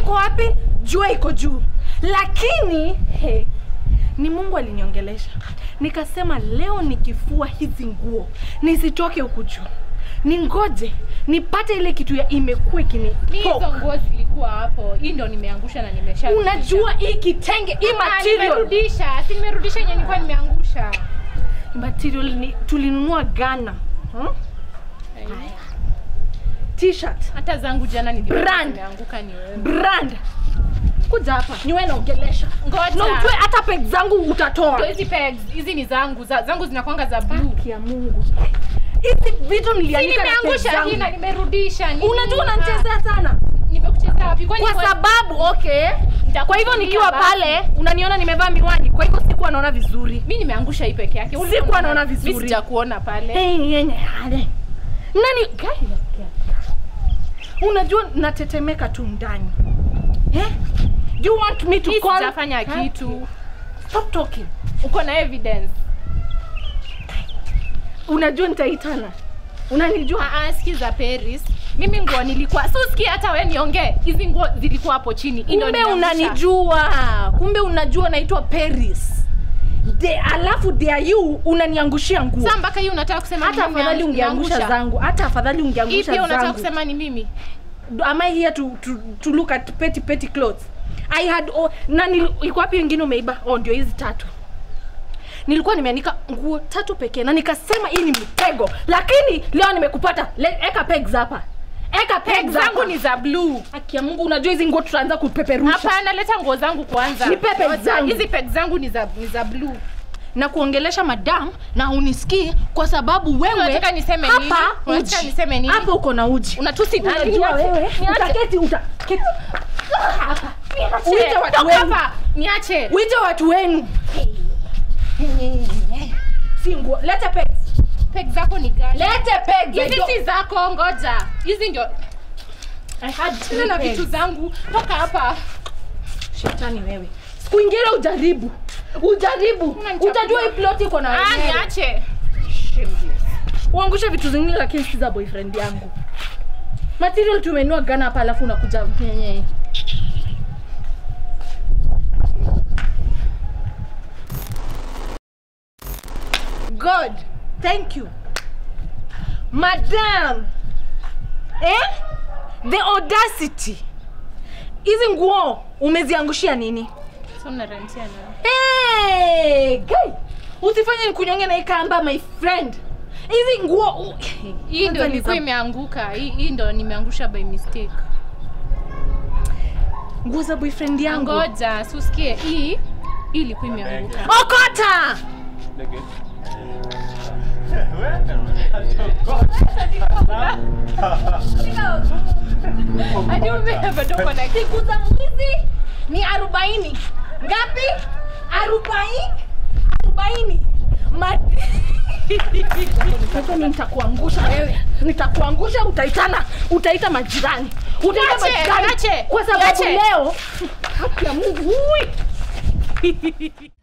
iko wapi jua iko juu lakini he, ni mungu aliniongelesha nikasema leo nikifua hizi nguo nisitoke huku juu ningoje nipate ile kitu ya imekuwa ikini Mi hizo nguo zilikuwa hapo. Hii ndo nimeangusha na nimesha. unajua hii kitenge hii material Nimerudisha. Si nimerudisha yenye nilikuwa nimeangusha. material ni, tulinunua Ghana hmm? t-shirt Hata zangu jana nilikuwa Brand. nimeanguka ni wewe. brand kuja hapa niwe naongelesha Ngoja. na ujue hata peg zangu Ndio utatoa hizi pegs, hizi ni zangu. Za, zangu zinakwanga za blue. Haki ya mungu hizi vitu Si nilianika na peg nimeangusha hii na zangu nimerudisha. Nini? unajua Ah, unanichezea sana Nimekuchezea wapi? Kwani kwa kwa- sababu okay Nitakutumia kwa hivyo nikiwa basi. pale unaniona nimevaa miwani kwa hivyo sikuwa naona vizuri mi nimeangusha hii peke yake. Ulikuwa Sikuwa unaona- naona vizuri. Mi sijakuona pale. Hey, yenye hale. nani Gai, unajua natetemeka tu ndani eh? Do you want me to Mi call? sijafanya kitu. Stop talking. Uko na evidence. Unajua nitaitana. Unanijua? Ah, ah, sikiza Paris. Mimi nguo nilikuwa so sikia hata wewe niongee. Hizi nguo zilikuwa hapo chini. Hii ndo Kumbe nimeangusha. unanijua. Kumbe unajua naitwa Paris. De, alafu dare you unaniangushia nguo. Sasa mpaka hii unataka kusema Hata ni mimi afadhali ungeangusha nimeangusha. zangu. Hata afadhali Hii ungeangusha pia unataka zangu. kusema ni mimi? am I here to, to, to look at petty petty clothes? I had oh, na nil- iko wapi wengine umeiba? Oh, ndio hizi tatu. Nilikuwa nimeanika nguo tatu pekee na nikasema hii ni mtego, lakini leo nimekupata. Le, eka pegs hapa, eka pegs Peg zangu hapa. ni za blue. Haki ya Mungu, unajua hizi nguo tutaanza kupeperusha Hapana, leta nguo zangu kwanza. Nipe peg Ngoja, zangu. Hizi peg zangu ni za ni za blue. na kuongelesha madam na unisikii kwa sababu wewe Unataka niseme nini? hapa Unataka uji. niseme nini? Hapa uko na uji. Unatusi nani? Unajua Niache. wewe Niache. utaketi utaketi hapa. Niache. Uite watu Toka wenu. hapa. Niache. Wite watu wenu. Si nguo. Lete pegs. Peg zako ni gani? Lete pegs. I Hizi don't- si zako, ngoja. Hizi ndio I had Tena na three vitu pegs. zangu. Toka hapa. Shetani wewe. Siku ingine ujaribu. Ujaribu. Unanichafua. Utajua hii plot iko na Ah, wenyewe. niache. Uangushe vitu zingine lakini si za boyfriend yangu. Material tumenua Ghana hapa alafu unakuja nyenye. God, thank you. Madam. Eh? The audacity. Hizi nguo umeziangushia nini? So unarantia na. Hey, guy. Usifanye nikunyonge na hii kamba my friend. Hizi nguo u- Hii Kwanza ndio ni ilikuwa za- imeanguka. Hii hii ndio nimeangusha by mistake. nguo za boyfriend yangu. Ngoja, si usikie. Hii hii ilikuwa imeanguka. Okota! Hadi umebeba dogo na Siku za mwizi ni arobaini. Ngapi? Arobaini? Arobaini. Ma- Sasa mimi nitakuangusha wewe. Nitakuangusha utaitana, utaita majirani. Utaita Niache, majirani. niache, Kwa sababu niache. leo haki ya Mungu. Ui.